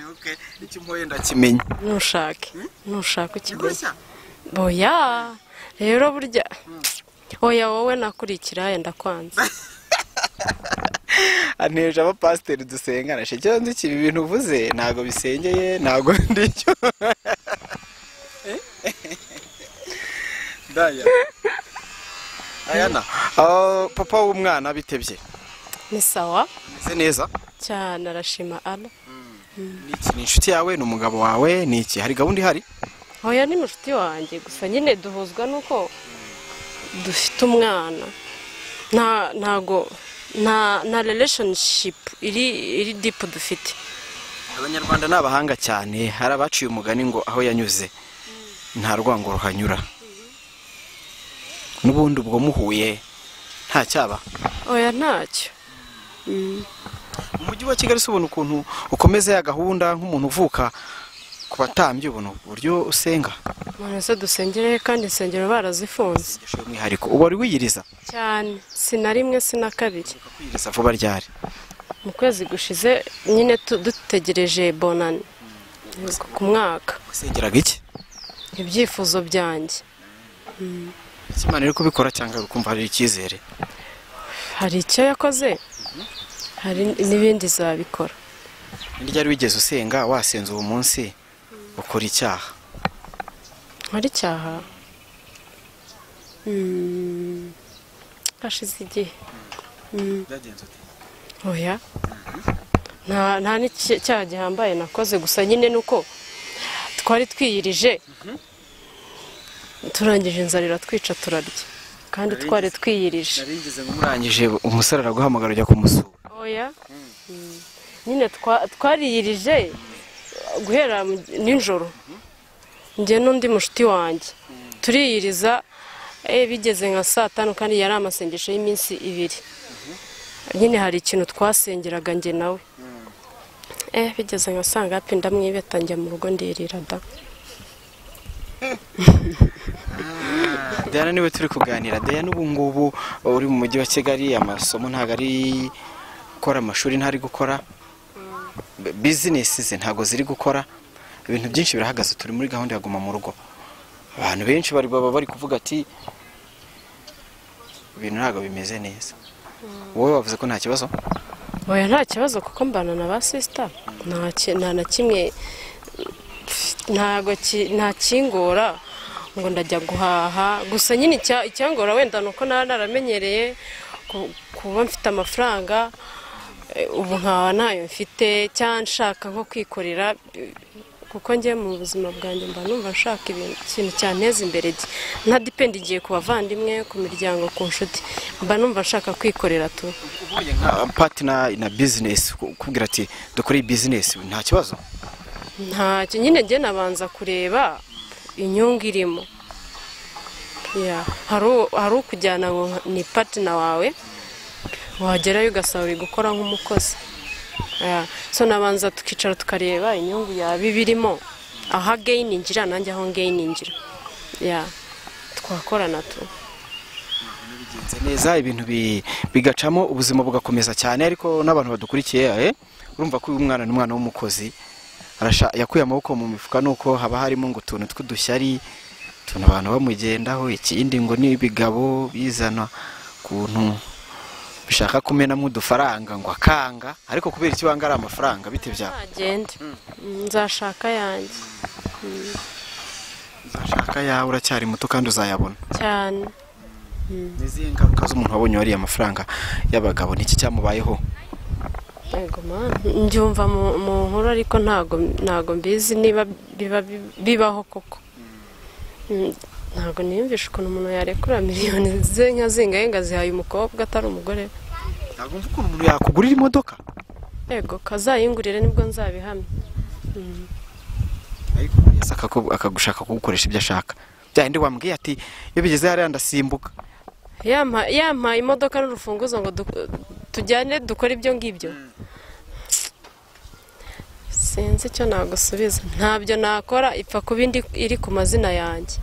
B: icyo mpoye ndakimenya
A: ntushake ntushake ikigoyi oya rero burya oya wowe nakurikira yenda kwanza
B: aneje abapasiteri dusengana shekera nzi ibi bintu uvuze ntabwo bisengeye ntabwo ndicyo daya ayana Ah, papa w'umwana bitebye
A: ni sawa
B: ameze neza
A: cyane arashima ana
B: Niki ni inshuti yawe ni umugabo wawe ni iki hari gahunda ihari
A: oya ni mushuti wanjye gusa nyine duhuzwa nuko dufite umwana nta ntago nta nta relationship iri iri dipu dufite
B: abanyarwanda ni abahanga cyane hari abaciye umugani ngo aho yanyuze nta rwango ruhanyura n'ubundi ubwo muhuye nta cyaba
A: oya ntacyo
B: umujyi wa kigali si ubona ukuntu ukomeza ya gahunda nk'umuntu uvuka ku batambyi ubona uburyo usenga
A: umuntu wese dusengere kandi insengero barazifunze
B: Yashoye umwihariko uba wari wiyiriza
A: cyane si na rimwe si na kabiri
B: kwiyiriza vuba ryari
A: mu kwezi gushize nyine tu- dutegereje bonani Yego, ku mwaka
B: wasengeraga iki
A: ibyifuzo byanjye
B: ikimana iri kubikora cyangwa uri kumva hari icyizere
A: hari icyo yakoze hari n'ibindi zabikora
B: ni ryari wigeze usenga wasenze uwo munsi ukora icyaha
A: hari icyaha Mm, hashize igihe oya nta nta n'icyaha gihambaye nakoze gusa nyine ni uko twari twiyirije turangije inzara iratwica turarya kandi twari twiyirije
B: ngeze ngo murangije umusore araguhamagara ujya kumusura
A: oya Mm. nyine twa- twariyirije guhera mu- nijoro njye n'undi mushuti wanjye turiyiriza eh, bigeze nka saa tanu kandi yari amasengesho y'iminsi ibiri nyine hari ikintu twasengeraga njye nawe eh bigeze nkasanga yapinda mwibeta njya mu rugo ndirira da
B: Diana niwe turi kuganira Diana ubu ngubu uri mu mujyi wa Kigali amasomo ntabwo ari gukora amashuri ntari gukora B- bizinesi ze ntabwo ziri gukora ibintu byinshi birahagaze turi muri gahunda ya guma mu rugo abantu benshi bari baba bari kuvuga ati ibintu ntabwo bimeze neza wowe wavuze ko nta kibazo
A: oya nta kibazo kuko mbana na ba sisita nta ki- nta na kimwe ntago ki- nta kingora ngo ndajya guhaha gusa nyine icya- icyangora wenda ni uko naba naramenyereye ku- kuba mfite amafaranga eh, ubu nkaba ntayo mfite cyangwa nshaka nko kwikorera eh, kuko njye mu buzima bwanjye mba numva nshaka ibintu- ikintu cyanteza imbere gi- ntadipendingiye ku bavandimwe ku miryango ku nshuti mba numva nshaka kwikorera tu
B: uhuye nka patina na bizinesi kubwira ati dukore iyi bizinesi nta kibazo
A: ntacyo nyine njye nabanza kureba inyungu irimo Ya, hari u- hari ukujyana ngo nka- ni patina wawe wagerayo ugasaba uri gukora nk'umukozi Ya, so nabanza tukicara tukareba inyungu yaba ibirimo aho ageyininjira nanjye aho ngeyininjira Ya, twakorana tu
B: bigenze neza ibintu bi- bigacamo ubuzima bugakomeza cyane ariko n'abantu badukurikiye eh, urumva ko uyu mwana ni umwana w'umukozi Arasha- yakuye amaboko mu mifuka nuko haba harimo ngo utuntu tw'udushyari utuntu abantu bamugendaho ikindi ngo ni ibigabo bizana kuntu bishaka kumenamo udufaranga ngo akanga ariko kubera ikibanga ari amafaranga bite byaba
A: nagende nzashaka yanjye
B: uzashaka yawe uracyari muto kandi uzayabona
A: cyane
B: izihe ngaruka z'umuntu wabonye wariye amafaranga y'abagabo niki cyamubayeho
A: Yego mana mbyumva mu mu nkuru ariko ntago ntago mbizi niba biba bibaho koko Mm, ntago niyumvisha ukuntu umuntu yarekura miliyoni ze nka zingahe ngo azihaye umukobwa atari umugore we.
B: ntabwo mvuga ukuntu umuntu yakugurira imodoka
A: yego kazayingurire nibwo nzabihamya Mm,
B: ariko yese akaku- akagushaka kugukoresha ibyo ashaka byahindi wambwiye ati iyo bigeze hariya ndasimbuka
A: yampa- yampaye imodoka n'urufunguzo ngo du- tujyane dukore ibyo ngibyo sinzi icyo nagusubiza ntabyo nakora ipfa kuba indi iri ku mazina yanjye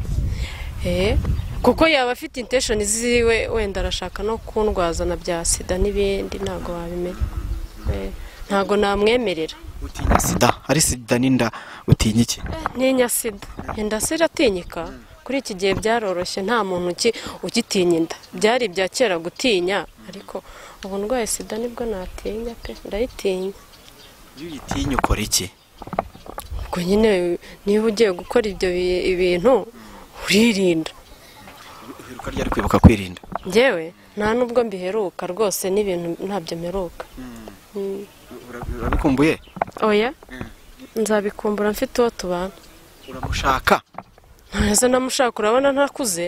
A: Eh, kuko yaba afite intesheni ziwe wenda arashaka no kundwaza na bya sida n'ibindi ntabwo wabimenya Eh, ntabwo namwemerera
B: utinya sida ari sida n'inda utinya iki
A: ntinya sida inda se iratinyika kuri iki gihe byaroroshye nta muntu uki- ugitinya inda byari ibya kera gutinya ariko ubu ndwaye sida nibwo natinya pe ndayitinya
B: iyo uyitinya ukora iki
A: ubwo nyine niba ugiye gukora ibyo bi- ibintu uririnda
B: wiruka ryari kwibuka kwirinda
A: njyewe nta nubwo mbiheruka rwose n'ibintu ntabyo mperuka Mm.
B: urabikumbuye
A: oya nzabikumbura mfite uwo tubana
B: uramushaka
A: ntazo namushaka urabona ntakuze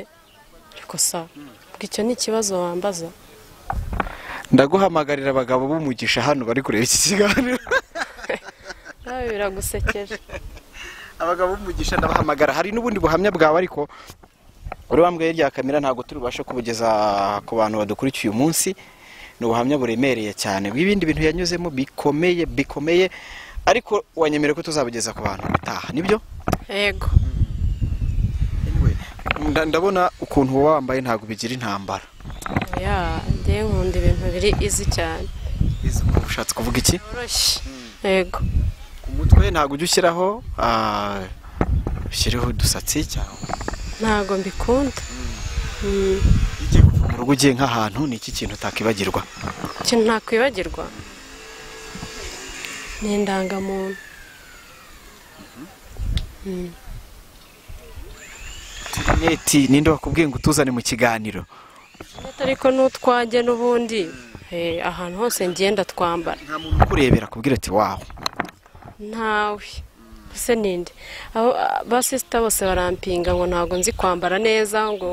A: ariko sa ubwo icyo ni ikibazo wambaza
B: ndaguhamagarira abagabo b'umugisha hano bari kureba iki kiganiro
A: nawe biragusekeje
B: abagabo b'umugisha ndabahamagara hari n'ubundi buhamya bwawe ariko uri wambwiye rya kamera ntabwo turi bubashe kubugeza ku bantu badukurikiye uyu munsi ni ubuhamya buremereye cyane bw'ibindi bintu yanyuzemo bikomeye bikomeye ariko wanyemera ko tuzabugeza ku bantu bitaha nibyo
A: yego
B: Nda- ndabona ukuntu uba wambaye ntabwo bigira intambara
A: oya njyewe nkunda ibintu biri izi cyane
B: ushatse kuvuga iki
A: byoroshye yego
B: ku mutwe ntabwo ujya ushyiraho ah, ushyireho udusatsi cyangwa
A: ntago mbikunda Mm.
B: mu rugo ugiye nk'ahantu ni iki kintu utakibagirwa
A: ikintu ntakwibagirwa ni indangamuntu Mm.
B: neti ninde wakubwiye ngo utuzane mu kiganiro
A: ariko n'utwanjye n'ubundi eh, ahantu hose ngenda twambara
B: nta muntu ukurebera kubwira ati wawe
A: ntawe ese ninde abo basisita bose barampinga ngo ntabwo nzi kwambara neza ngo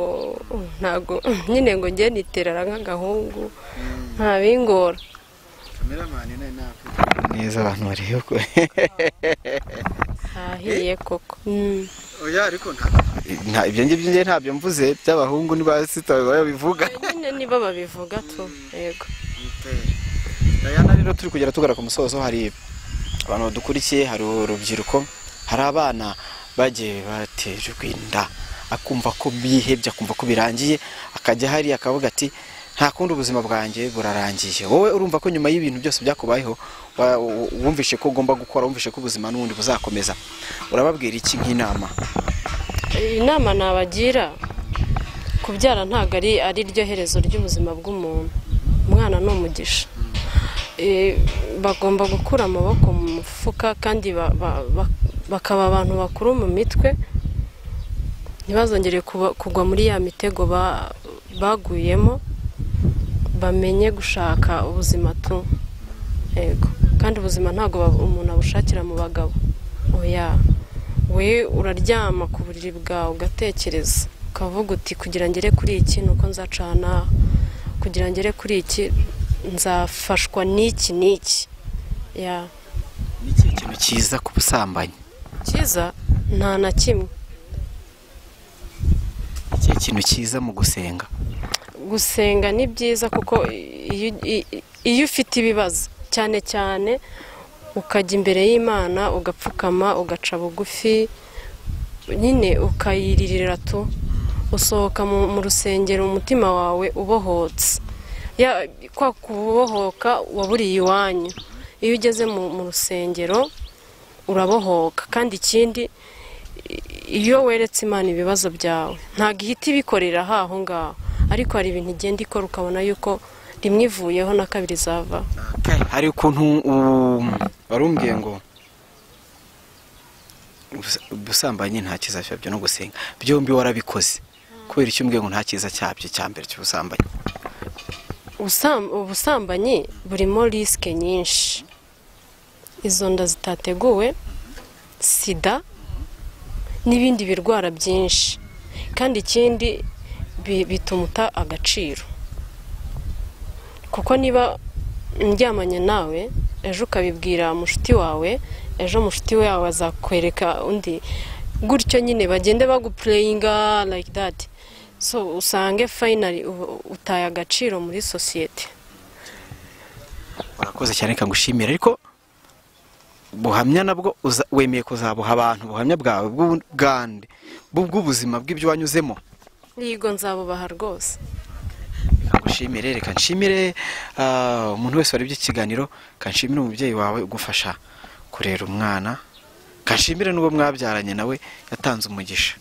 A: uh, ntabwo nyine ngo njye niterera nk'agahungu nta bingora
B: neza abantu barebe ko
A: ahiye koko Mm.
B: oya ariko nta ibyo ngibyo njye ntabyo mvuze by'abahungu n'ibasita babivuga
A: nyine nibo babivuga tu yego
B: Diana rero turi kugera tugera ku musozo hari abantu badukurikiye hari urubyiruko hari abana bagiye batejwe inda akumva ko bihebye akumva ko birangiye akajya hariya akavuga ati nta kundi ubuzima bwanjye burarangiye wowe urumva ko nyuma y'ibintu byose byakubayeho wa- wu- wumvishe ko ugomba gukora wumvishe ko ubuzima n'ubundi buzakomeza urababwira iki nk'inama
A: inama nabagira kubyara ntabwo ari ari ryo herezo ry'ubuzima bw'umuntu umwana ni umugisha Eh, bagomba gukura amaboko mu mufuka kandi ba- ba- ba- bakaba abantu bakuru mu mitwe ntibazongere kuba- kugwa muri ya mitego ba- baguyemo bamenye gushaka ubuzima tu yego kandi ubuzima ntabwo ba- umuntu abushakira mu bagabo oya we uraryama ku buriri bwawe ugatekereza ukavuga uti kugira ngere kuri iki nuko nzacana kugira ngere kuri iki nzafashwa n'iki n'iki ya
B: ni ikihe kintu cyiza ku busambanyi
A: cyiza nta na kimwe
B: Ni ikihe kintu cyiza mu gusenga
A: gusenga ni byiza kuko iyo, i- i- iyo ufite ibibazo cyane cyane ukajya imbere y'imana ugapfukama ugaca bugufi nyine ukayiririra tu usohoka mu, mu rusengero umutima wawe ubohotse ya kwa kubohoka waburiye iwanyu iyo ugeze mu, mu rusengero urabohoka kandi ikindi iyo weretse imana ibibazo byawe ntabwo ihita ibikorera aho ngaho ariko hari ibintu igenda ikora ukabona yuko rimwe ivuyeho na kabiri zava
B: hari ukuntu um, wari umbwiye ngo ubus- ubusambanyi nta cyiza cyabyo no gusenga byombi warabikoze kubera icyo umbwiye ngo nta cyiza cyabyo cya mbere cy'ubusambanyi
A: Ubusam- ubusambanyi burimo risike nyinshi izo nda zitateguwe sida n'ibindi birwara byinshi kandi ikindi bi- bituma uta agaciro kuko niba ndyamanye nawe ejo ukabibwira mushuti wawe ejo mushuti wawe azakwereka undi gutyo nyine bagende bagupureyinga like that so usange finally uba- utaye agaciro muri sosiyete
B: urakoze cyane reka ngushimire ariko buhamya nabwo uza- wemeye kuzabuha abantu ubuhamya bwawe bw'ubu- bwande bw- bw'ubuzima bw'ibyo wanyuzemo
A: yigo nzabubaha rwose
B: reka ngushimire reka nshimire ah, umuntu wese warebye ikiganiro kanshimire umubyeyi wawe ugufasha kurera umwana kanshimire n'uwo mwabyaranye nawe yatanze umugisha